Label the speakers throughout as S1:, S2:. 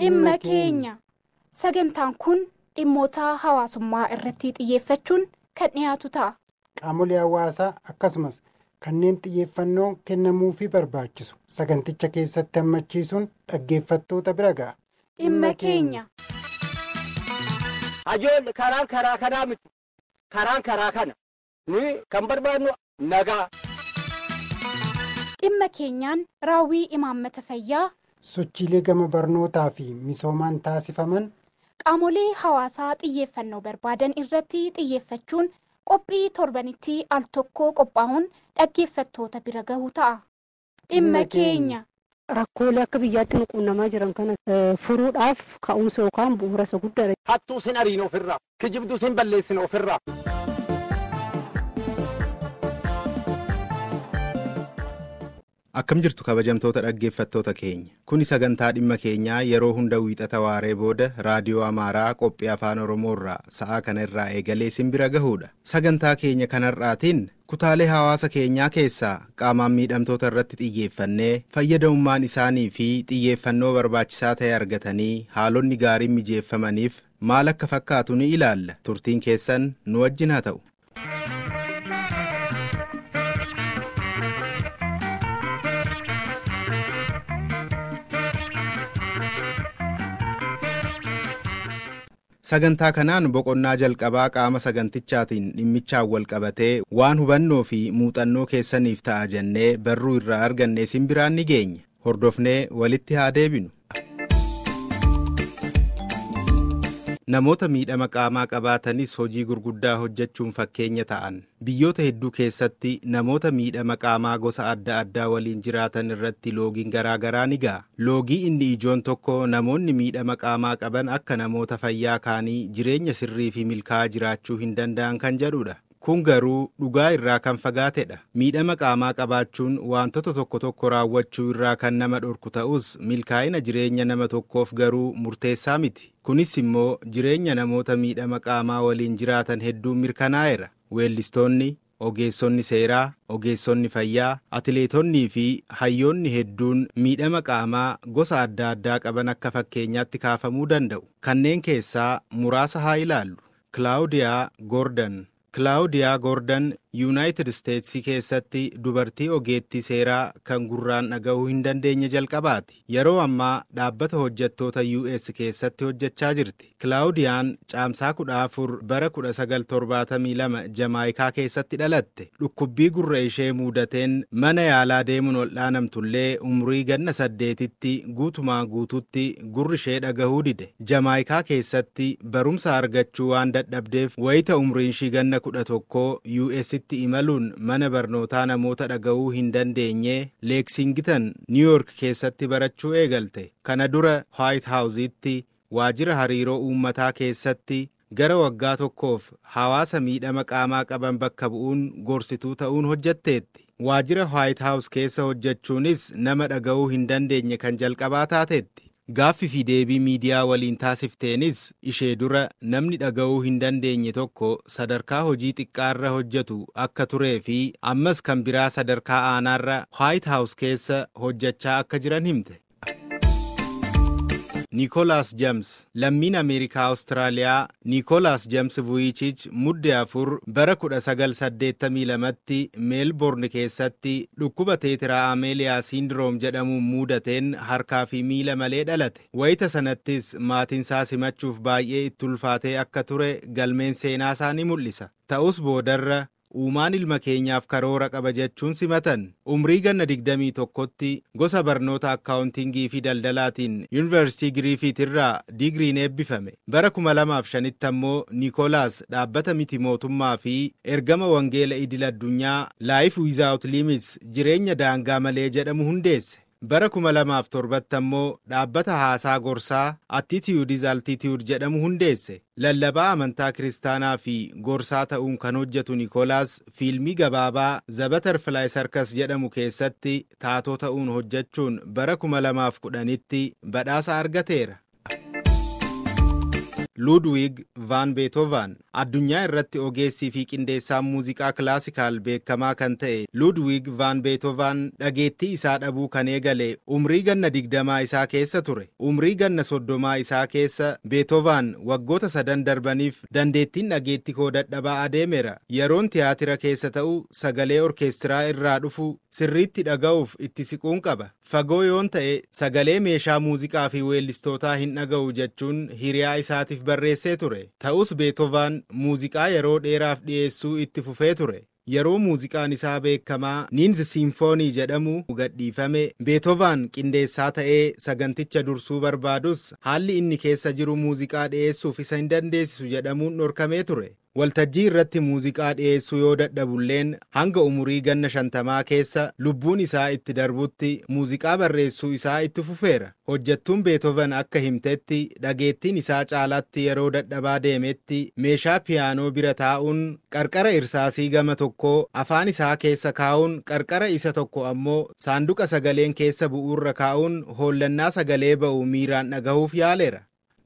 S1: dhimma keenya sagantaan kun dhimmoota hawaasummaa irratti xiyyeeffachuun kan dhiyaatu ta'a.
S2: Qaamolee hawaasaa akkasumas kanneen xiyyeeffannoo kennamuufii barbaachisu saganticha keessatti hammachiisuun dhaggeeffattoota bira ga'a.
S1: Dhimma keenya.
S3: Ajoolli karaan karaa kanaa miti. Karaan karaa kana. Nuyi kan barbaadnu nagaa.
S1: Dhimma keenyaan raawwii imaammata fayyaa
S2: Sochiilee gama barnootaa fi misoomaan taasifaman
S1: qaamolee hawaasaa xiyyeeffannoo barbaadan irratti xiyyeeffachuun qophii torbanitti al tokko qophaa'uun dhaggeeffattoota bira gahu ta'a. Dhimma keenya.
S4: Rakkoolee akka biyyaatti nu quunnamaa jiran kana furuudhaaf ka'umsa yookaan bu'uura isa guddaadha.
S3: Hattuu sin ariin ofirraa. Kijibduu sin balleessin ofirraa.
S5: Akkam jirtu kabajamtoota dhaggeeffattoota keenya. Kuni sagantaa dhimma keenyaa yeroo hunda wiixata waaree booda raadiyoo Amaaraa qophii afaan Oromoo irraa sa'aa kana irraa eegalee isin bira gahuudha. Sagantaa keenya kanarraatiin kutaalee hawaasa keenyaa keessaa qaamaan miidhamtoota irratti xiyyeeffannee fayyadamummaan isaanii fi xiyyeeffannoo barbaachisaa ta'e argatanii haalonni gaariin mijeeffamaniif maal akka fakkaatu ni ilaalla. Turtiin keessan nu wajjin haa ta'u. Sagantaa kanaan boqonnaa jalqabaa qaama sagantichaatiin dhimmichaan wal qabatee waan hubannoo fi muuxannoo keessaniif ta'a jennee barruu irraa arganne isin biraan ni geenya. Hordofnee walitti haa deebinu. Namoota miidhama qaamaa qabaatanis hojii gurguddaa hojjechuun fakkeenya ta'an biyyoota hedduu keessatti namoota miidhama qaamaa gosa adda addaa waliin jiraatan irratti loogiin garaagaraa ni ga'a. Loogii inni ijoon tokko namoonni miidhama qaamaa qaban akka namoota fayyaa kaanii jireenya sirrii fi milkaa'aa jiraachuu hin danda'an kan jedhudha. Kun garuu dhugaa irraa kan fagaatedha. Miidhama qaamaa qabaachuun wantoota tokko tokko raawwachuu irraa kan nama dhorku ta'us milkaa'ina jireenya nama tokkoof garuu murteessaa miti. Kunis immoo jireenya namoota miidhama qaamaa waliin jiraatan hedduun mirkanaa'eera. Weellistoonni, ogeessonni seeraa, ogeessonni fayyaa, atileetonnii fi hayyoonni hedduun miidhama qaamaa gosa adda addaa qaban akka fakkeenyaatti kaafamuu danda'u. Kanneen keessaa muraasa haa ilaallu. Kilaawudiyaa Goordon Kilaawudiyaa Goordon Yuunaayitid Isteetsii keessatti dubartii ogeettii seeraa kan gurraan dhaga'uu hin dandeenye jalqabaati. Yeroo ammaa dhaabbata hojjettoota US keessatti hojjechaa jirti. Kilaawudiyaan caamsaa kudha afur bara kudha sagal torbaatamii lama Jamaayikaa keessatti dhalatte. Dhukkubbii gurra ishee muudateen mana yaalaa deemuun ol dhaanamtullee umurii ganna saddeetitti guutumaan guututti gurri ishee dhagahuu dide. Jamaayikaa keessatti barumsa argachuu waan dadhabdeef wayita umuriin ishii ganna kudha tokkoo US'tti itti imaluun mana barnootaa namoota dhaga'uu hin dandeenye leeksingitan niiwuyoork keessatti barachuu eegalte kana dura waayit haawuzitti waajjira hariiroo uummataa keessatti gara waggaa tokkoof hawaasa miidhama qaamaa qaban bakka bu'uun gorsituu ta'uun hojjetteetti waajjira waayit haawus keessa hojjechuunis nama dhaga'uu hin dandeenye kan jalqabaa taateetti Gaaffii fi deebii miidiyaa waliin taasifteenis ishee dura namni dhaga'uu hin dandeenye tokko sadarkaa hojii xiqqaarra hojjetu akka turee fi ammas kan biraa sadarkaa aanaarra White House keessa hojjechaa akka jiran himte. Niikoolaas Jeems lammiin Ameerikaa Awustiraaliyaa Niikoolaas Jeems Vuyichich mudde afur bara 1982tti meelborn keessatti dhukkuba teetiraa ameeliyaa siindiroom jedhamuun muudateen harkaa fi miila malee dhalate. Wayita sanattis maatinsaa simachuuf baay'ee itti ulfaatee akka ture galmeen seenaasaa ni mul'isa. Ta'us boodarra uumaan ilma keenyaaf karoora qaba jechuun simatan umrii ganna digdamii tokkotti gosa barnoota akkaawuntingii fi daldalaatiin yuunivarsiitii giriifiit irraa diigriin eebbifame bara kuma lamaaf shanitti ammoo niikoolaas dhaabbata miti mootummaa fi ergama wangeela idil addunyaa laayif wiizaawut liimits jireenya daangaa malee jedhamu hundeesse bara kuma lamaaf torbatti ammoo dhaabbata haasaa gorsaa attitiyuudis altitiyuud jedhamu hundeesse lallabaa amantaa kiristaanaa fi gorsaa ta'uun kan hojjetu niikoolaas fiilmii gabaabaa zabatarfilaay sarkas jedhamu keessatti taatoo ta'uun hojjechuun bara kuma lamaaf kudhanitti badhaasa argateera. Ludwig van Beethoven addunyaa irratti ogeessii fi qindeessaa muuziqaa kilaasikaal beekamaa kan ta'e Ludwig van Beethoven dhageettii isaa dhabuu kan eegale umrii ganna digdamaa isaa keessa ture. Umrii ganna soddomaa isaa keessa Beethoven waggoota sadan darbaniif dandeettiin dhageettii koo dadhabaa adeemeera. Yeroon tiyaatira keessa ta'u sagalee orkeestiraa irraa dhufu sirriitti dhaga'uuf itti siquun qaba. Fagoo yoon ta'e sagalee meeshaa muuziqaa fi weellistootaa hin dhaga'u jechuun hiriyaa isaatiif barreessee ture. Ta'us Beethoven muuziqaa yeroo dheeraaf dhiyeessuu itti fufee ture. Yeroo muuziqaan isaa beekamaa Niinz Simfoonii jedhamu gadhiifame Beethoven qindeessaa ta'ee saganticha dursuu barbaadus haalli inni keessa jiru muuziqaa dhiyeessuuf isa hin dandeessisu jedhamuun dhorkamee ture. Waltajjii irratti muuziqaa dhiyeessuu yoo dadhabulleen hanga umurii ganna shantamaa keessa lubbuun isaa itti darbutti muuziqaa barreessuu isaa itti fufeera. Hojjettuun Beethoven akka himtetti dhageettiin isaa caalaatti yeroo dadhabaa deemetti meeshaa piyaanoo bira taa'uun qarqara irsaasii gama tokkoo afaan isaa keessa kaa'uun qarqara isa tokko ammoo saanduqa sagaleen keessa bu'uurra kaa'uun hollannaa sagalee ba'u miiraan dhagahuuf yaaleera.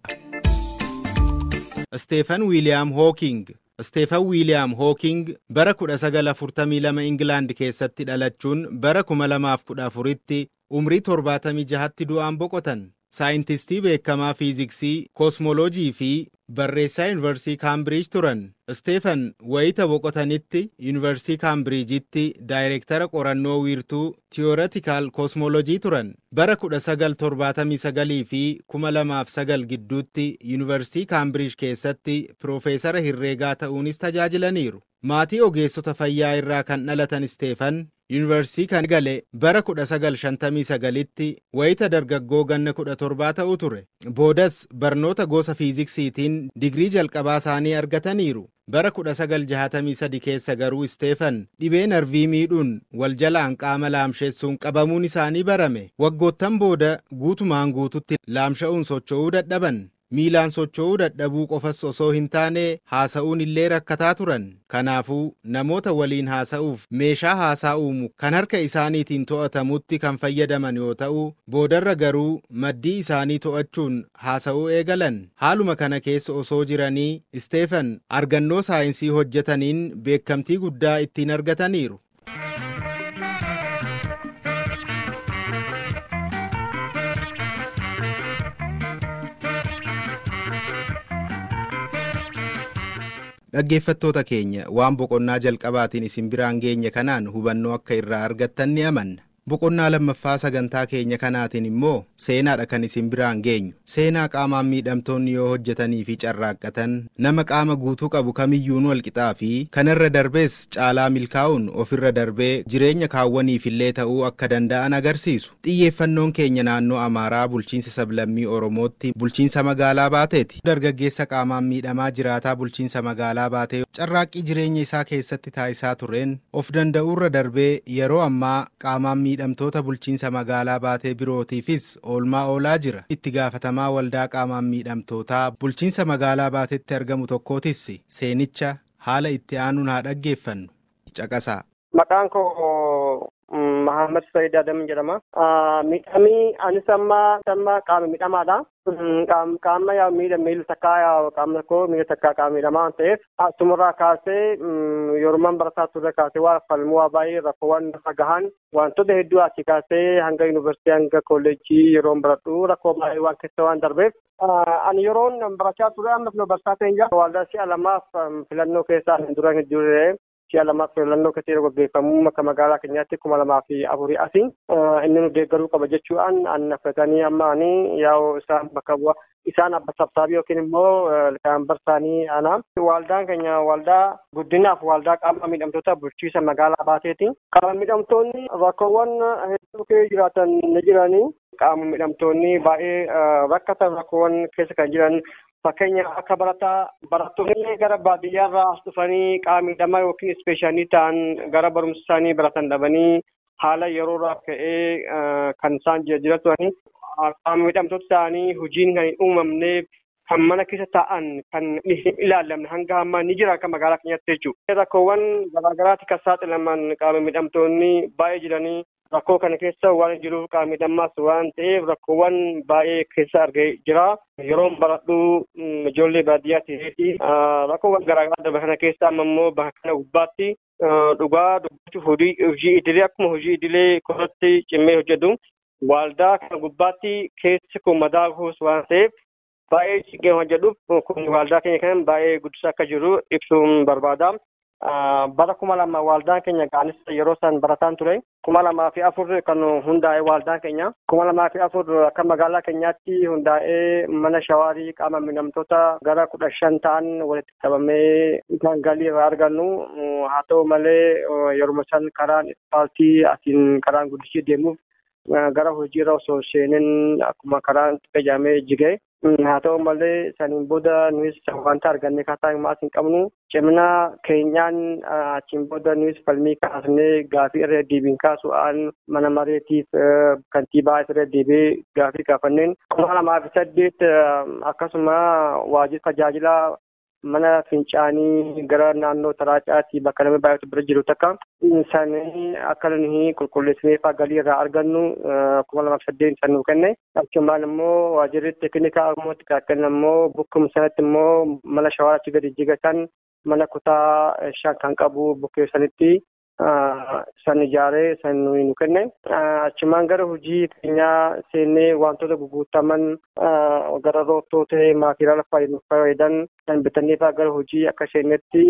S5: Steefan Wiiliyaam Hooking Steefan Wiiliyaam Hooking bara 1942 Ingilaand keessatti dhalachuun bara 2014tti umrii 76tti du'aan boqotan. Saayintistii beekamaa fiiziksii, koosmooloojii fi barreessaa yuunivarsiitii Kaambiriij turan. Steefan wayita boqotanitti yuunivarsiitii Kaambiriijitti daayireektara qorannoo wiirtuu tiyooretiikaal koosmooloojii turan. Bara 1979 fi 2009 gidduutti yuunivarsiitii Kaambiriij keessatti piroofeesara herreegaa ta'uunis tajaajilaniiru. Maatii ogeessota fayyaa irraa kan dhalatan Steefan yuunivarsiitii kan gale bara 1959tti wayita dargaggoo ganna 17 ta'u ture. Boodas barnoota gosa fiiziksiitiin digrii jalqabaa isaanii argataniiru. Bara 1963 keessa garuu Steefan dhibee narvii miidhuun wal jalaan qaama laamsheessuun qabamuun isaanii barame. Waggoottan booda guutumaan guututti laamsha'uun socho'uu dadhaban. miilaan socho'uu dadhabuu qofas osoo hin taane haasa'uun illee rakkataa turan kanaafuu namoota waliin haasa'uuf meeshaa haasaa uumu kan harka isaaniitiin to'atamutti kan fayyadaman yoo ta'u boodarra garuu maddii isaanii to'achuun haasa'uu eegalan haaluma kana keessa osoo jiranii isteefan argannoo saayinsii hojjetaniin beekamtii guddaa ittiin argataniiru. Dhaggeeffattoota keenya waan boqonnaa jalqabaatiin isin biraan geenye kanaan hubannoo akka irraa argattan ni amanna. Boqonnaa lammaffaa sagantaa keenya kanaatiin immoo seenaadha kan isin biraan geenyu. Seenaa qaamaan miidhamtoonni yoo hojjetanii fi carraaqqatan nama qaama guutuu qabu kamiyyuun walqixaa fi kanarra darbees caalaa milkaa'uun ofirra darbee jireenya kaawwaniifillee ta'uu akka danda'an agarsiisu. Xiyyeeffannoon keenya naannoo Amaaraa bulchiinsa sablammii Oromootti bulchiinsa magaalaa baateeti. Dargaggeessa qaamaan miidhamaa jiraataa bulchiinsa magaalaa baatee carraaqqii jireenya isaa keessatti taasisaa tureen of danda'uurra darbee yeroo ammaa qaamaan miidhamtoota bulchiinsa magaalaa baatee birootiifis oolmaa oolaa jira. Itti gaafatamaa waldaa qaamaan miidhamtootaa bulchiinsa magaalaa baatetti argamu tokkootis seenicha haala itti aanuun haa dhaggeeffannu. Caqasaa.
S6: Maqaan koo Mahammad Sayyid Adam jedhama. Miidhamii anis amma amma qaama miidhamaadha. Qaama yaa miidha miila takkaa yaa qaama koo miila takkaa qaama miidhamaa waan ta'eef asumarraa kaasee yeroo barataa turre kaasee waa falmuu waa baay'ee rakkoowwan lafa gahan wantoota hedduu asii kaasee hanga yuunivarsiitii hanga kolleejjii yeroo baradhu rakkoo baay'ee waan keessa waan darbeef ani yeroon barachaa ture ammas nu barsiisaa ta'e jira waldaa si'a lamaaf filannoo keessaa hin dura hin jirre si'a lamaaf filannoo keessatti yeroo gaggeeffamu akka magaalaa keenyaatti kuma lamaa fi afurii asii inni nu deeggaruu qaba jechuudhaan annaffatanii amma ani yaa'u isaan bakka bu'a isaan abba sabsaabii yookiin immoo kan barsaanii ana waldaan keenya waldaa guddinaaf waldaa qaama miidhamtoota bulchiisa magaalaa baateeti qaama miidhamtoonni rakkoowwan hedduu keessa jiraatan ni jiranii qaama miidhamtoonni baay'ee rakkatan rakkoowwan keessa kan jiran fakkeenya akka barataa barattoonni gara baadiyyaarraa as dhufanii qaama miidhamaa yookiin ispeeshaalii ta'an gara barumsa isaanii baratan dhabanii haala yeroorraa ka'ee kan isaan jiraaturanii qaama miidhamtoota ta'anii hojiin kan hin uumamneef kan mana keessa taa'an kan hin ilaallamne hanga ammaa ni jira akka magaalaa keenyatti jechuudha. Rakkoowwan garaagaraatti kan saaxilaman qaama miidhamtoonni baay'ee jiranii rakkoo kana keessa waan jiruuf qaamni miidhamaas waan ta'eef rakkoowwan baay'ee keessa argee jira. Yeroon baradhu ijoollee baadiyyaa ta'eeti rakkoowwan garaagaraa darbe kana keessa amma immoo bakka kana gubbaatti dhugaa dubbachuuf hojii idilee akkuma hojii idilee korratti cimmee hojjetu waaldaa kana gubbaatti keessi kun madaa kuus waan ta'eef baay'ee ciqqee hojjedhuuf kun waaldaa keenya kan baay'ee guddisaa akka jiru ibsuun barbaada. bara kuma lama waaldaan keenya gaanis yeroo san barataan ture kuma lamaa fi afur kan hundaa'e waaldaan keenya kuma lamaa fi afur akka magaalaa keenyaatti hundaa'ee mana shawaarii qaama miidhamtoota gara kudha shan ta'an walitti qabamee kan galii irraa argannu haa ta'u malee yeroo san karaan ispaaltii asiin karaan guddichi deemuuf gara hojiirra osoo seenin akkuma karaan qajaamee jigee haa ta'u malee saniin booda nuyi wanta arganne kaasaa himaas hin qabnu cimina keenyaan achiin booda nuyi falmii kaasnee gaafii irra deebiin kaasu'aan mana mareetiif kantiibaa irra deebee gaafii gaafanneen kuma lamaa fi saddeet akkasuma waajjira tajaajila mana fincaanii gara naannoo taraacaatti bakka namni baay'atu bira jiru takka sanii akka nuyi qulqulleessinee faa galii irraa argannu kuma lamaaf saddeet san nuu kenne achumaan immoo waajjirri teeknikaa immoo xiqqaaqan immoo bukkuma sanatti immoo mana shawaarachi gadi jigatan mana kutaa shan kan qabu bukkee sanitti san ijaaree san nuyi nu kenne achumaan gara hojii keenyaa seennee wantoota guguutaman gara roottoo ta'e maatiriyaala fayyadan kan bitannee faa gara hojii akka seennetti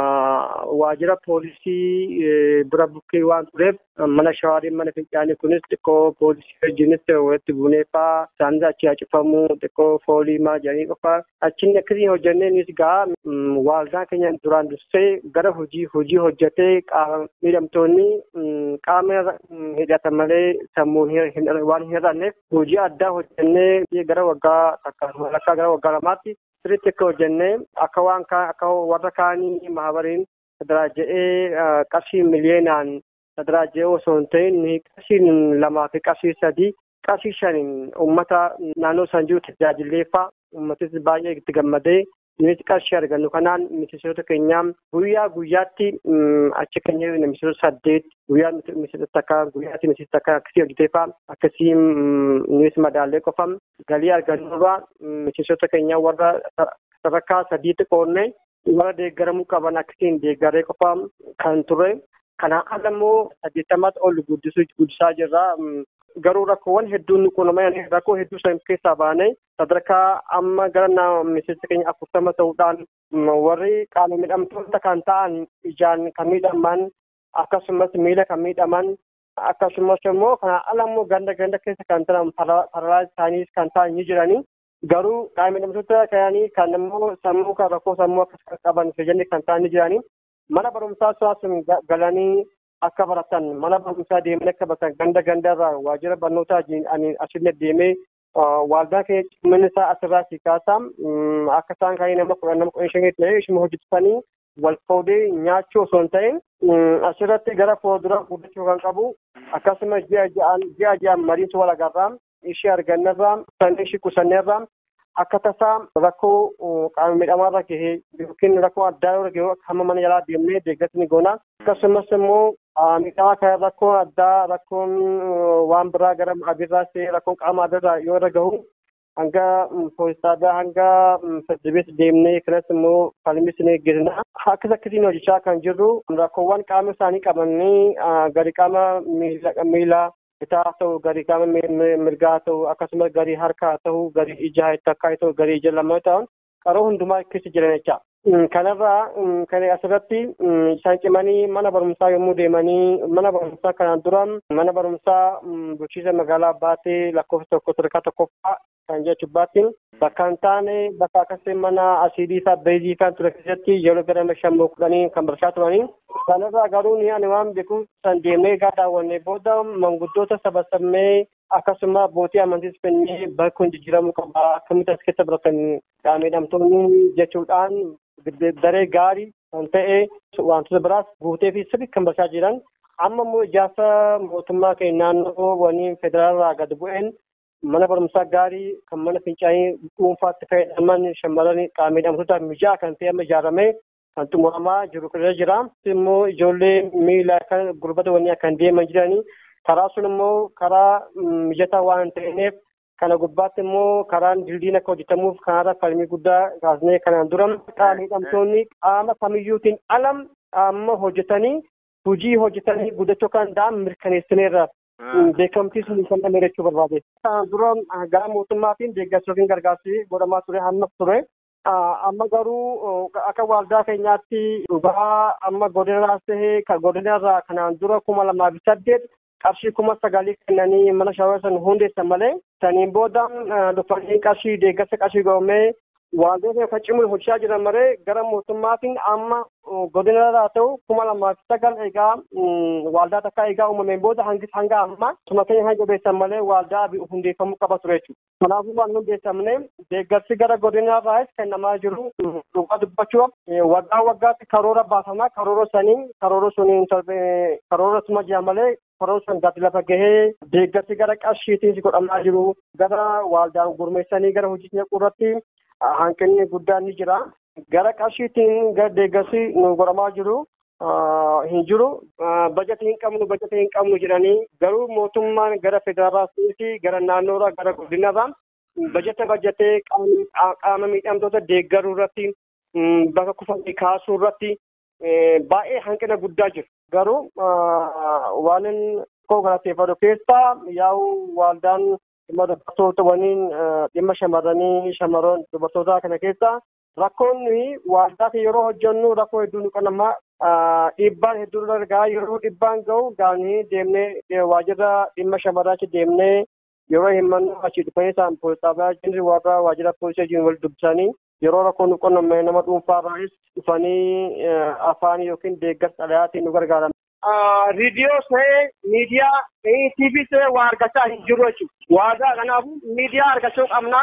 S6: waajjira poolisii bira bukkee waan tureef mana shawaarii mana fincaanii kunis xiqqoo poolisii wajjinis walitti buunee faa isaanis achi hacifamu xiqqoo foolii maa jedhanii qofa achiin akkasii hojjennee nis gaa waaldaan keenya duraan dursee gara hojii hojii hojjetee qaama miidhamtoonni qaama hidhatan malee sammuun waan hin hir'anneef hojii addaa hojjennee gara waggaa takka walakkaa gara waggaa lamaatti sirriitti akka hojjennee akka waan akka warra kaanii mahabariin daraaja'ee qarshii miliyeenaan daraaja'ee osoo hin ta'in qarshiin lamaa fi qarshii sadii qarshii shaniin uummata naannoo san jiru tajaajileeffaa uummatis baay'ee itti gammadee nuti qarshii argannu kanaan miseensota keenya guyyaa guyyaatti achi keenya miseensota saddeet guyyaa miseensota takka guyyaatti miseensota takka akkasii hojjeteefaa akkasii nuti madaallee qofam galii argannurraa miseensota keenya warra sadarkaa sadiitti qoodne warra deeggaramuu qaban akkasiin deeggaree qofaa kan ture kanaan ala immoo saddeettamaatti ol guddisaa jirra. garuu rakkoowwan hedduun nu quunnaman rakkoo hedduu san keessaa baanee sadarkaa amma gara miseensa keenya afurtama ta'uudhaan warri qaama miidhamtoota kan ta'an ijaan kan miidhaman akkasumas miila kan miidhaman akkasumas immoo kana ala immoo ganda ganda keessa kan ta'an paralaayis isaaniis kan ta'an ni jiranii garuu qaama miidhamtoota kananii kan immoo sammuu kan rakkoo sammuu akkas qaban fayyadanii kan ta'an ni jiranii mana barumsaa sun galanii akka baratan mana barumsaa deemanii akka baratan ganda gandarraa waajjira barnootaa ani asinne deemee waaldaa kee cimminni isaa asirraa si kaasaa akka isaan kaanii nama kudhan nama kudhan shanii ta'ee ishuma hojjetisanii wal qoodee nyaachuu osoo hin ta'in asirratti gara fuulduraa guddachuu kan qabu akkasuma ji'a ja'an ji'a ja'an mariitu wal agarraa ishee argannarraa sannii ishee qusanneerraa akka tasaa rakkoo qaama miidhamaarra gahee yookiin rakkoo addaa irra gahee hamma mana jalaa deemnee deeggarsa goona akkasumas immoo miidhamaa kan rakkoo addaa rakkoon waan biraa gara abirraa ta'e rakkoon qaama addaa yoo irra gahu hanga poolisaadhaa hanga feddibees deemnee kanas immoo falmis ni geessina akkas akkasiin hojjechaa kan jirru rakkoowwan qaama isaanii qabanii gadi qaama miila bitaa ta'u garii qaama mirgaa ta'u akkasumas garii harkaa ta'u garii ija takkaa ta'u garii ija lama ta'an qaroo hundumaa keessa jiran jecha. Kanarraa kan asirratti isaan cimanii mana barumsaa yommuu deemanii mana barumsaa kanaan dura mana barumsaa bulchiisa magaalaa baatee lakkoofsa tokko sadarkaa tokkoffaa kan jechuun baattiin bakka hin taane bakka akkasii mana asiidii isaa beezii kan ture keessatti yeroo gara shammoo kudhanii kan barachaa turanii. Kanarraa garuu ni ani waan beeku san deemee gaa daawwannee booda manguddoota sabasabnee akkasuma abbootii amantiis fennee bakki kun jijjiiramuu qaba akkamitti as keessa baratan miidhamtoonni jechuudhaan daree gaarii kan ta'e wantoota biraas guutee fi sirrii kan barachaa jiran amma immoo ijaarsa mootummaa keenya naannoo wanii federaalaa gad bu'een mana barumsaa gaarii kan mana fincaanii dhuunfaatti fayyadaman shamarran qaama miidhamtoota mijaa'aa kan ta'e amma ijaaramee kan xumuramaa jiru irra jira immoo ijoollee miila kan gurbata wanii kan deeman jiranii karaa sun immoo karaa mijataa waan ta'eef kana gubbaatti immoo karaan dildiin akka hojjetamuuf kanarra falmii guddaa kaasnee kanaan dura qaama hidhamtoonni qaama kamiyyuutiin alam amma hojjetanii hojii hojjetanii guddachuu kan danda'an mirkaneessineerra. beekamtii sun kan dhamee jechuu barbaade. Kanaan dura gara mootummaatiin deeggarsa yookiin gargaarsi godhamaa ture hamma ture. Amma garuu akka waldaa keenyaatti dhugaa amma godinarraas tahee godinarraa kanaan dura kuma lamaa fi saddeet qarshii kuma sagalii kennanii mana shawaa san hundeessan malee saniin booda dhufanii qarshii deeggarsa qarshii goomee wantoota yookaan cimuun hojjechaa jiran malee gara mootummaatiin amma godinarraa ta'u kuma lamaa fi sagal egaa waldaa takka egaa uumameen booda hangis hanga amma tuma keenya hanga jabeessan malee waldaa hundeeffamuu qaba ture jechuudha. Kanaafuu waan hundeessamne deeggarsi gara godinarraas kennamaa jiru dhugaa dubbachuuf waggaa waggaatti karoora baafama karoora sanii karoora suniin karoora suma jira malee karoora sun gadi lafa gahee deeggarsi gara qarshiitiis godhamaa jiru gara waldaan gurmeessanii gara hojii naquu irratti hanqinni guddaan ni jira. Gara qarshiitiin gara deeggarsi nu godhamaa jiru hin jiru. Bajetii hin qabnu bajetii hin qabnu jedhanii garuu mootummaan gara federaalaatti gara naannoorraa gara godinarraa bajeta bajetee qaama miidhamtoota deeggaruu irratti bakka kufanii kaasuu irratti baay'ee hanqina guddaa jiru. Garuu waan koo galateeffadhu keessaa yaa'u waldaan dhimma dubartoota waliin dhimma shamarranii shamarran dubartootaa kana keessa rakkoon nuyi waldaa yeroo hojjennu rakkoo hedduu nu qunnamaa dhiibbaan hedduu nu argaa yeroo dhiibbaan ga'u gaanii deemnee waajjira dhimma shamarraachi deemnee yeroo himannu achi dhufanii isaan poolisaafaa jirri warra waajjira poolisii wajjin wal dubbisanii yeroo rakkoo nu qunname nama dhuunfaarraas dhufanii afaan yookiin deeggarsa dhalaatiin nu gargaaran. Riidiyoo ta'ee miidiyaa TV ta'ee waa argachaa hin jiru jechuudha. Waadaa kanaafuu miidiyaa argachuu qabnaa.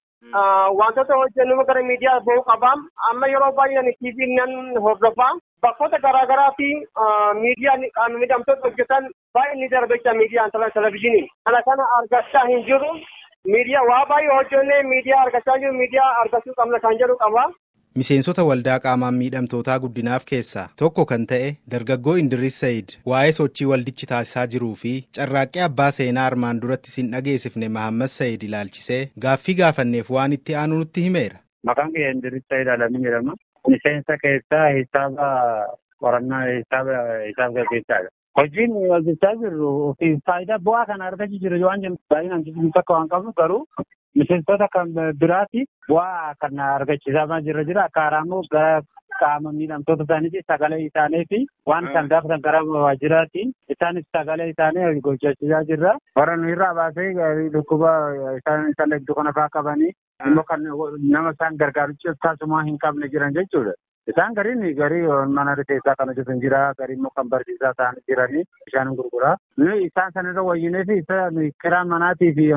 S6: Wantoota hojjennu gara miidiyaa bahuu qabaa. Amma yeroo baay'ee TV nan hordofaa. Bakkoota garaagaraa fi miidiyaan qaama miidhamtoota hojjetan baay'ee ni darbecha miidiyaan televizyiiniin. Kana kana argachaa hin jiru. Miidiyaa waa baay'ee hojjennee miidiyaa argachaa jiru miidiyaa argachuu qabna kan jedhu qaba.
S5: Miseensota waldaa qaamaan miidhamtootaa guddinaaf keessaa tokko kan ta'e dargaggoo Indiris Sayid waa'ee sochii waldichi taasisaa jiruu fi carraaqqee abbaa seenaa armaan duratti sin dhageessifne Mahammad Sayid ilaalchisee gaaffii gaafanneef waan itti aanu nutti himeera.
S7: Maqaan kee Indiris Sayid Alamii jedhama. Miseensa keessaa hisaaba qorannaa hisaaba hisaaba gaggeessaadha. Hojiin hojjechaa jirru fi faayidaa bu'aa kana argachuu jiru waan jennu baay'inaan tokko waan qabnu garuu miseensota kan biraati bu'aa kan argachiisamaa jira jira akka haraamuu gara qaama miidhamtoota isaaniiti sagalee isaanii fi waan isaan gaafatan gara waajjiraatiin isaanis sagalee isaanii hojjechiisaa jirra. Warra nu irraa baasee dhukkuba isaan isaan hedduu kana fa'aa qabanii immoo kan nama isaan gargaaru taasisaa hin qabne jiran jechuudha. Isaan gariin garii mana rifeensaa kan hojjetan jira, garii immoo kan barsiisaa ta'an jiranii bishaan gurguraa. Isaan sanirra wayyinee fi isa kiraa manaatii fi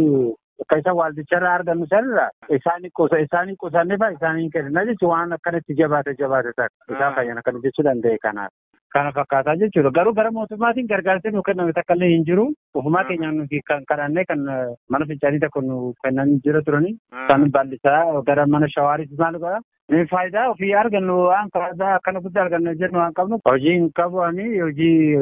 S7: akka isa waaldicharraa argannu sanirra isaanii qosa isaanii qusannee fa isaanii kenna jechuun waan akkanatti jabaate jabaate ta'a isaan fayyan akkana jechuu danda'e kanaaf. Kana fakkaataa jechuudha. Garuu gara mootummaatiin gargaarsi nu kenname takka illee hin jiru. Ofumaa keenyaan nuti kan kadhannee kan mana fincaanii tokko nu kennan jira turani. Kan bal'isaa gara mana shawaaris maal godha. Faayidaa ofii argannu waan faayidaa akkana guddaa argannu jennu waan qabnu hojii hin qabu ani hojii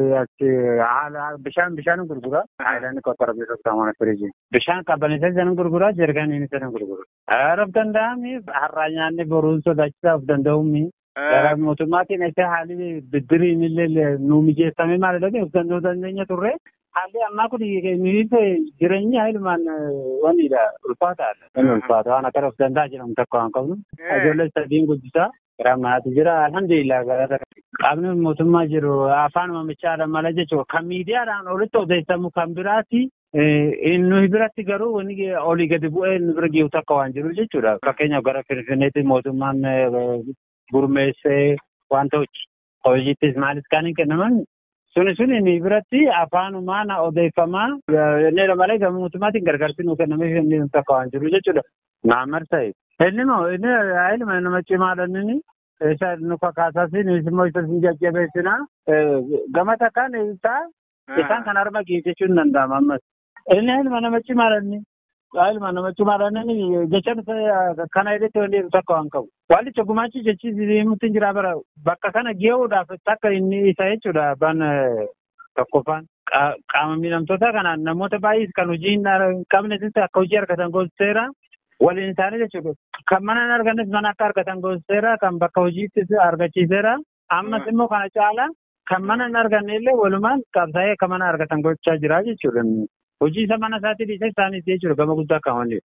S7: haala bishaan bishaan gurgura. Faayidaan qoqqora beekamtaa mana firiijii. Bishaan qabbaneessa isaanii gurgura jeerkaaniin isaanii gurgura. Haaraaf danda'ami har'aa nyaanni boruun sodaachisaa of danda'uumi. Gara mootummaatiin isa haalli biddiriin illee nu mijeeffame maalidha of danda'uu dandeenya turre. Haalli ammaa kun jireenya ilmaan waniidha ulfaataadha. Inni ulfaata waan akka of danda'a jedhamu tokko waan qabnu. Ijoollee sadiin guddisaa gara manaatti jira alhamdulillah gara qaamni mootummaa jiru afaan mamichaadha mala jechuudha. Kan miidiyaadhaan olitti odeeffamu kan biraati. Nuyi biratti garuu wani olii gadi bu'ee nu bira geessu takka waan jiru jechuudha. Fakkeenyaaf gara Finfinneetti mootummaan gurmeessee wanta hojiittis maalis kan hin kennaman suni suni ni biratti afaanumaan odeeffamaa inni malee gama mootummaatiin gargaarsi nuu kennamee inni takka waan jiru jechuudha. Maammar ta'e. Inni moo inni ilma nama cimaadha inni isa nu kakaasaas immoo isa sin jajjabeessina gama takkaan isaa isaan kan harma geessichuun danda'ama ammas. Inni ilma nama cimaadha inni. ilma nama cimaadha inni jechaan kana irratti wanti takka waan qabu. Waalicha gumaachi jechi mutti jira bara bakka kana ge'uudhaaf takka inni isa jechuudha ban tokkoffaan. qaama miidhamtoota kanaan namoota baay'ees kan hojii hin qabnes akka hojii argatan goosiseera. Waliin isaanii jechuudha. Kan mana hin argannes mana akka argatan goosiseera. Kan bakka hojiittis argachiiseera. Ammas immoo kana caala kan mana hin arganne illee walumaan qabsaa'ee akka mana argatan gochaa jira jechuudha. Hojii isa mana isaatii dhiisee isaaniis jechuudha gama guddaa kan waliin.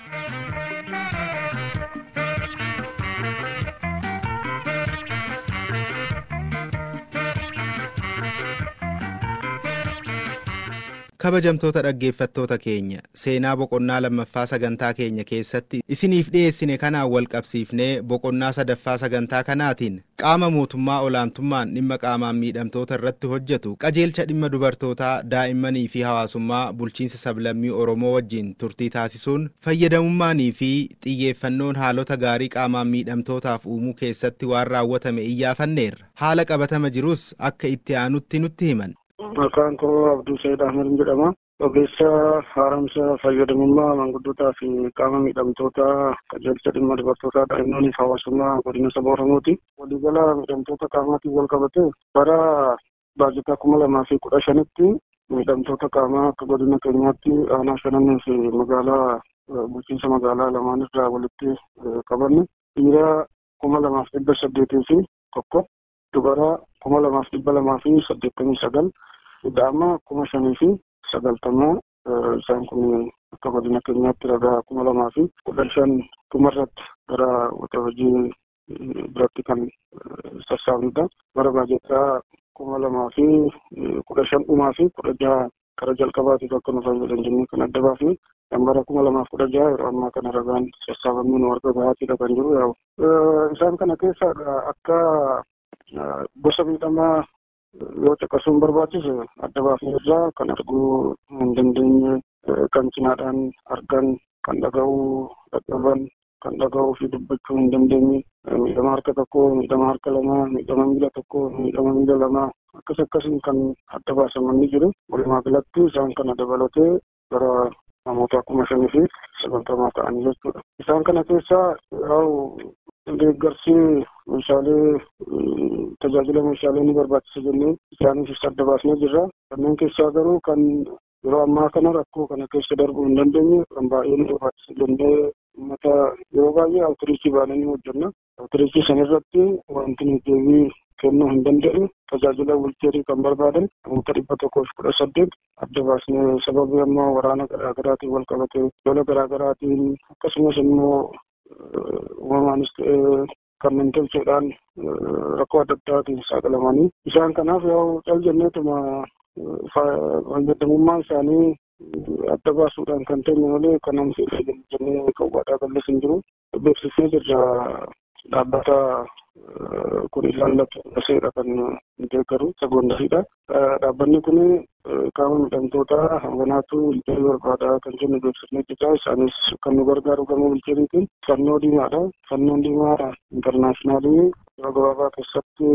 S5: kabajamtoota dhaggeeffattoota keenya seenaa boqonnaa lammaffaa sagantaa keenya keessatti isiniif dhiyeessine kanaan wal qabsiifnee boqonnaa sadaffaa sagantaa kanaatiin qaama mootummaa olaantummaan dhimma qaamaan miidhamtoota irratti hojjetu qajeelcha dhimma dubartootaa daa'immanii fi hawaasummaa bulchiinsa sablammii oromoo wajjin turtii taasisuun fayyadamummaanii fi xiyyeeffannoon haalota gaarii qaamaan miidhamtootaaf uumuu keessatti waan raawwatame iyyaafanneerra haala qabatama jirus akka itti aanutti nutti himan.
S8: Maqaan koo Abduu Sayyid Ahmed jedhama. Ogeessa haaromsa fayyadamummaa manguddootaa fi qaama miidhamtoota qajeelcha dhimma dubartootaa daa'immanii fi hawaasummaa godina saba Oromooti. Waliigala miidhamtoota qaamaatiin wal qabate bara baajataa kuma lamaa fi kudha shanitti miidhamtoota qaamaa akka godina keenyaatti aanaa shananii fi magaalaa bulchiinsa magaalaa lamaan irraa walitti qabanne dhiira kuma lamaaf dhibba saddeetii fi tokko dubara kuma lamaaf dhibba lamaa fi saddeettamii sagal daa'ima kuma shanii fi sagaltamaa isaan kun akka godina keenyaatti ragaa kuma lamaa fi kudha shan dhumarratti gara wata hojii biratti kan sassaabnudha. Bara baajataa kuma lamaa fi kudha shan dhumaa fi kudha jaha kara jalqabaatiif akka nu fayyadan jennee kan adda baafne kan bara kuma lamaaf kudha jaha yeroo ammaa kana ragaan sassaabamee nu arga bahaatiidha kan jiru yaa'u. Isaan kana keessa akka gosa miidhamaa yoo caqasuun barbaachise adda baafne irraa kan arguu hin dandeenye kan cinaadhaan argan kan dhaga'uu dadhaban kan dhaga'uu fi dubbachuu hin dandeenye miidhama harka tokko miidhama harka lamaa miidhama miila tokko miidhama miila lamaa akkas akkasiin kan adda baasaman ni jiru walumaa galatti isaan kana dabalatee gara namoota kuma shanii fi sagaltamaa ta'anii jechuudha. Isaan kana keessaa yaa'u deeggarsi meeshaalee tajaajila meeshaalee ni barbaachisa jennee isaaniif adda baasnee jirra. Kanneen keessaa garuu kan yeroo ammaa kana rakkoo kana keessa darbuu hin dandeenye kan baay'ee nu barbaachisa jennee uummata yeroo baay'ee awutiriichii baanee ni hojjenna. Awutiriichii sanarratti wanti nu deebii kennuu hin danda'e tajaajila wilcheerii kan barbaadan namoota dhibba tokkoo fi kudha saddeet adda baasnee sababii ammoo waraana garaagaraatiin wal qabate lola garaagaraatiin akkasumas immoo uumamaanis ta'ee kanneen tolcheedhaan rakkoo adda addaatiin saaxilamanii isaan kanaaf yoo cal jenneetuma fayyadamummaa isaanii adda baasuudhaan kan ta'e malee kan namni jennee qawwaadhaa ballees hin jiru beeksisnee jirra dhaabbata kun ilaallatu dhaseedha kan deeggaru sagondariidha. Dhaabbanni kun qaama miidhamtoota hanganaatu wilcheerii barbaadaa kan jennu beeksifnee jirra. Isaanis kan nu gargaaru gama wilcheeriitiin fannoo diimaadha. Fannoon diimaa intarnaashinaalii yeroo gabaabaa keessatti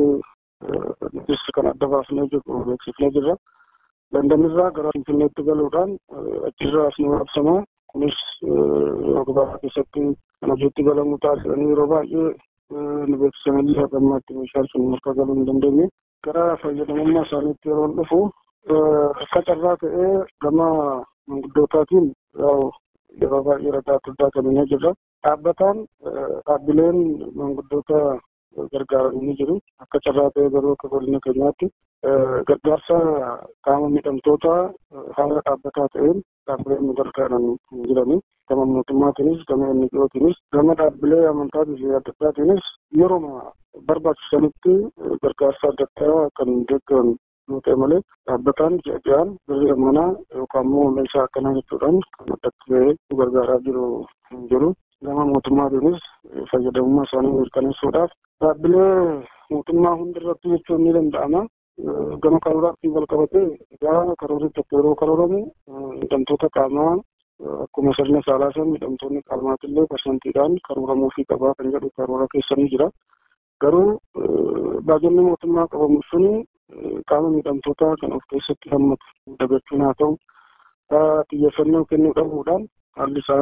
S8: nutis kan adda baafnee jiru beeksifnee jirra. Landanirraa gara Finfinneetti galuudhaan achirraa as nu raabsama. Kunis yeroo gabaabaa keessatti kan hojiitti galamuu taasisanii yeroo baay'ee nu beeksisanillee haga ammaatti meeshaan sun harka galuu hin dandeenye. Gara fayyadamummaa isaaniitti yeroo dhufu akka carraa ta'ee gama manguddootaatiin yeroo baay'ee ragaa adda kennee jirra. Dhaabbataan dhaabbileen manguddoota gargaaran ni jiru. Akka carraa ta'ee garuu akka godina keenyaatti gargaarsa qaama miidhamtoota haala dhaabbataa ta'een dhaabbileen nu gargaaran hin jirani. Gama mootummaatiinis gama NGOtiinis gama dhaabbilee amantaatii fi adda addaatiinis yeroo barbaachisanitti gargaarsa adda addaa kan deeggaran yoo ta'e malee dhaabbataan ji'a ji'aan birrii ammanaa yookaan immoo meeshaa akkanaa jechuudhaan kan addatti bahee nu gargaaraa jiru hin jiru. Gama mootummaatiinis fayyadamummaa isaanii mirkaneessuudhaaf dhaabbilee mootummaa hundarratti jechuun ni danda'ama. Gama karooraatiin wal qabatee egaa karoorri tokko yeroo karooramu miidhamtoota qaamaa akkuma sirna saalaa san miidhamtoonni qaamaatillee parsantiidhaan karooramuufii qabaa kan jedhu karoora keessa ni jira. Garuu baajanni mootummaa qabamu suni qaama miidhamtootaa kan of keessatti hammatu dagachuun haa ta'u xiyyeeffannoo kennuu dhabuudhaan haalli isaan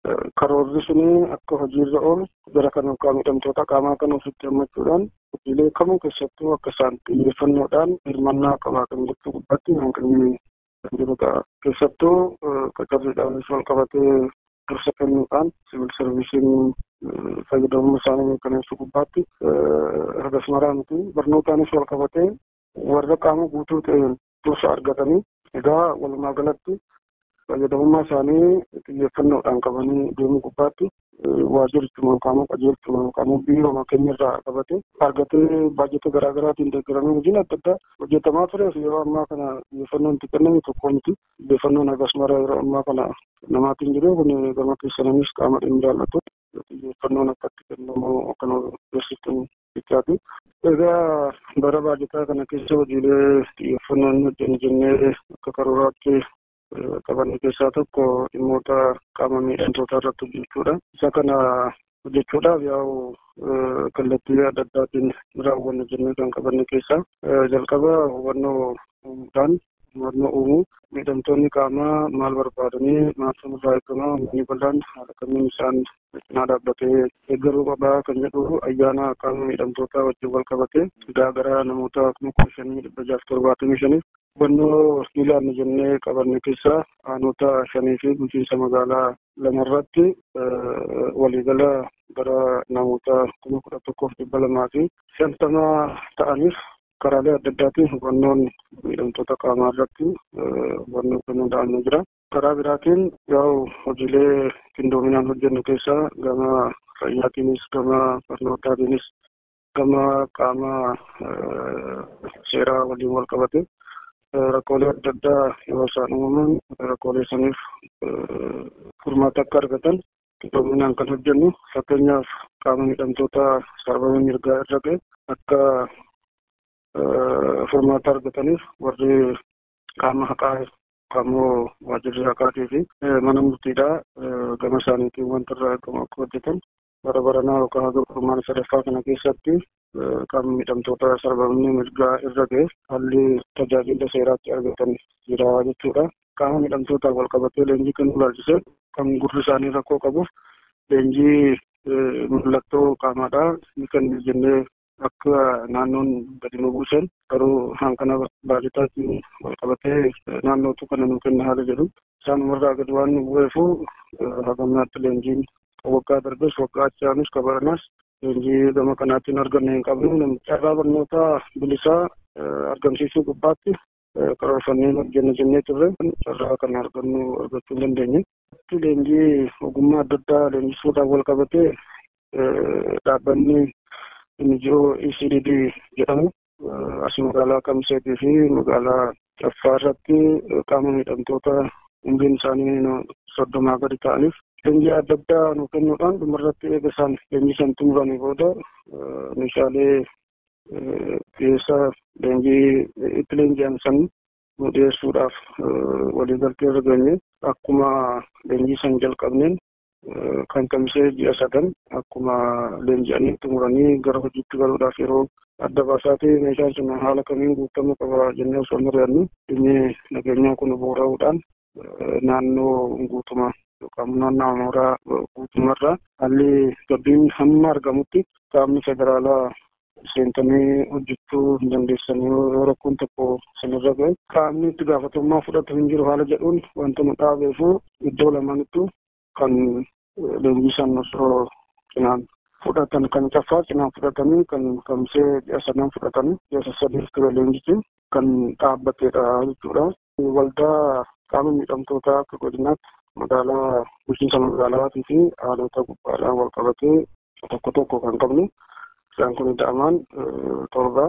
S8: karoorri suni akka hojiirra oolu gara kana miidhamtoota qaamaa kana ofitti hammachuudhaan hojiilee kamuu keessattuu akka isaan xiyyeeffannoodhaan hirmannaa qabaatan gochuu gubbaatti hanqinni kan jiru ta'a. Keessattuu qacarriidhaanis wal qabatee dursa kennuudhaan siviil sarviisiin fayyadamummaa isaanii mirkaneessuu gubbaatti hagas maraa miti barnootaanis wal qabatee warra qaama guutuu ta'een dursa argatanii egaa walumaa galatti fayyadamummaa isaanii xiyyeeffannoodhaan qabanii deemuu gubbaatti waajjirichuma qaama qajeelchuma qaama biiroo keenyarraa qabate argatee baajata garaa garaatiin deeggaramee hojiin adda addaa hojjetamaa tureef yeroo ammaa kana xiyyeeffannoon itti kenname tokko miti xiyyeeffannoon hagas mara yeroo ammaa kana namaatiin jiru kun gama keessananis qaama dhimmi ilaallatu xiyyeeffannoon akka itti kennamu akkana beeksiftan jechaati. Egaa bara baajataa kana keessa hojiilee xiyyeeffannoon hojjennu jennee akka karooraatti qabanne keessaa tokko dhimmoota qaama miidhamtoota irratti hojjechuudha. Isa kana hojjechuudhaaf yaa'u kallattii adda addaatiin raawwanna jennee kan qabanne keessaa jalqaba hubannoo uumuudhaan hubannoo uumuu miidhamtoonni qaamaa maal barbaadanii maaltu irraa eegamaa manni bal'aan haala kamiin isaan cinaa dhaabbatee deeggaruu qabaa kan jedhu ayyaana qaama miidhamtootaa wajjin wal qabatee fidaa gara namoota kuma kudha shanii dhibba jaaf torbaatamii shaniif hubannoo miilaan jennee qabanne keessaa aanota shanii fi bulchiinsa magaalaa lamarratti waliigala gara namoota kuma kudha tokkoof dhibba lamaa fi shantama ta'aniif karaalee adda addaatiin hubannoon miidhamtoota qaamaa irratti hubannoo kennuu danda'amee jira. Karaa biraatiin yaa'u hojiilee qindoominaan hojjennu keessaa gama fayyaatiinis gama barnootaatiinis gama qaama seeraa waliin wal qabate rakkoolee adda addaa yeroo isaan uumaman rakkoolee saniif furmaata akka argatan qindoominaan kan hojjennu fakkeenyaaf qaama miidhamtoota sarbama mirgaa irra ga'e akka furmaata argataniif warri qaama haqaa qaamoo waajjirri haqaatii fi mana murtiidhaa gama isaaniitiin wanta irraa eegamu akka hojjetan bara baranaa yookaan haga furmaata sadaffaa kana keessatti qaama miidhamtoota sarbamni mirgaa irra ga'e haalli tajaajila seeraatti argatan jira jechuudha. Qaama miidhamtootaaf wal qabatee leenjii kennuu ilaalchisee kan gurri isaanii rakkoo qabuuf leenjii mallattoo qaamaadhaa ni kennu jennee akka naannoon gadi nu buusen garuu hanqina baajataatiin wal qabatee naannootu kana nu kenna haala jedhu isaanumarraa gadi waan nu bu'eefu hagamnaatti leenjiin waggaa darbes waggaa achaanis kabaranaas leenjii gama kanaatiin arganne hin qabnu carraa barnootaa bilisaa argamsiisuu gubbaatti karoorfannee hojjenna jennee turre carraa kana argannu argachuu hin dandeenye. Leenjii ogummaa adda addaa leenjisuudhaan wal qabatee dhaabbanni NGO ECDD jedhamu as magaalaa Kamiseetii fi magaalaa Caffaa irratti qaama miidhamtoota umriin isaanii soddomaa gadi ta'aniif leenjii adda addaa nu kennuudhaan dhumarratti eega isaan leenjii san xumuranii booda meeshaalee dhiyeessa leenjii itti leenji'an san nu dhiyeessuudhaaf waliigaltee irra geenye akkuma leenjii san jalqabneen kan kamisee ji'a sadan akkuma leenji'anii xumuranii gara hojiitti galuudhaaf yeroo adda baasaatee meeshaan sun haala kamiin guutamuu qaba jennee osoo hin mari'annu dhimmi nageenyaa kun boora'uudhaan naannoo guutumaa yookaan naannoo mooraa guutumarraa haalli gabbiin hamma argamutti qaamni federaalaa seentanii hojjechuu hin dandeessanii yoo rakkoon tokko sanirra ga'e qaamni itti gaafatamummaa fudhatu hin jiru haala jedhuun wanta nu dhaabeefu iddoo lamaanittu kan leenjii san osoo cinaan fudhatan kan caffaa cinaan fudhatanii kan kamisee ji'a sadan fudhatanii ji'a sadiif ture leenjichi kan dhaabbateedha jechuudha. Waldaa qaama miidhamtootaa akka godinaatti magaalaa bulchiinsa magaalaatii fi haalota gubbaadhaan wal qabatee tokko tokko kan qabnu isaan kun da'amaan torba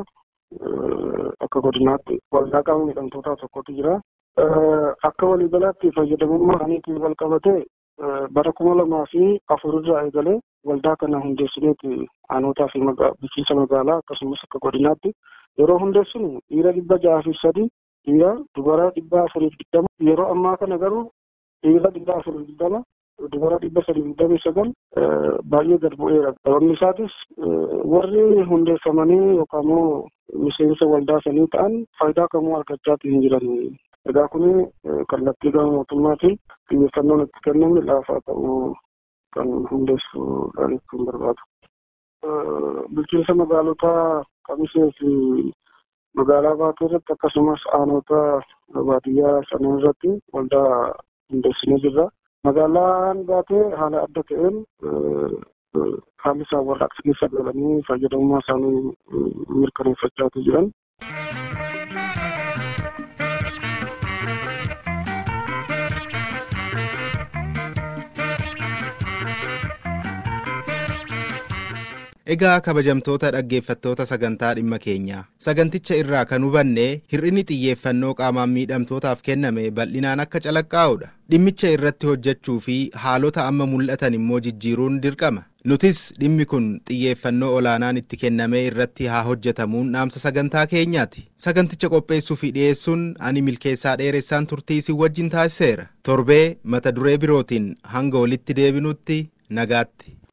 S8: akka godinaatti waldaa qaama miidhamtootaa tokkotu jira. Akka waliigalaatti fayyadamummaa isaaniitiin wal qabatee bara kuma lamaa fi afurirraa eegalee waldaa kana hundeessineeti aanotaa fi bulchiinsa magaalaa akkasumas akka godinaatti yeroo hundeessinu dhiira dhibba jaha fi sadii dhiira dubara dhibba afuriif digdama yeroo ammaa kana garuu dhiira dhibba afuriif digdama dubara dhibba sadii digdamii sagal baay'ee gad bu'eera. Sababni isaatis warri hundeeffamanii yookaan immoo miseensa waldaa sanii ta'an faayidaa kamuu argachaatii hin jiran. Egaa kun kallattii gama mootummaatiin xiyyeeffannoon itti kenname laafaa ta'uu kan hundeessuudhaan kan barbaadu. Bulchiinsa magaalotaa Kamisee fi magaalaa baatee irratti akkasumas aanota baadiyyaa sana irratti waldaa hundeessinee jirra. Magaalaan baatee haala adda ta'een haalli isaan warraaqsa keessa galanii fayyadamummaa isaanii mirkaneeffachaa jiran.
S5: Egaa kabajamtoota dhaggeeffattoota sagantaa dhimma keenyaa saganticha irraa kan hubanne hir'inni xiyyeeffannoo qaamaan miidhamtootaaf kenname bal'inaan akka calaqqaa'udha dhimmicha irratti hojjechuu fi haalota amma mul'atan immoo jijjiiruun dirqama nutis dhimmi kun xiyyeeffannoo olaanaan itti kennamee irratti haa hojjetamuun dhaamsa sagantaa keenyaati saganticha qopheessuu fi dhiyeessuun ani milkeessaa dheeressaan turtii isin wajjin taasiseera torbee mata duree birootiin hanga walitti deebinutti nagaatti.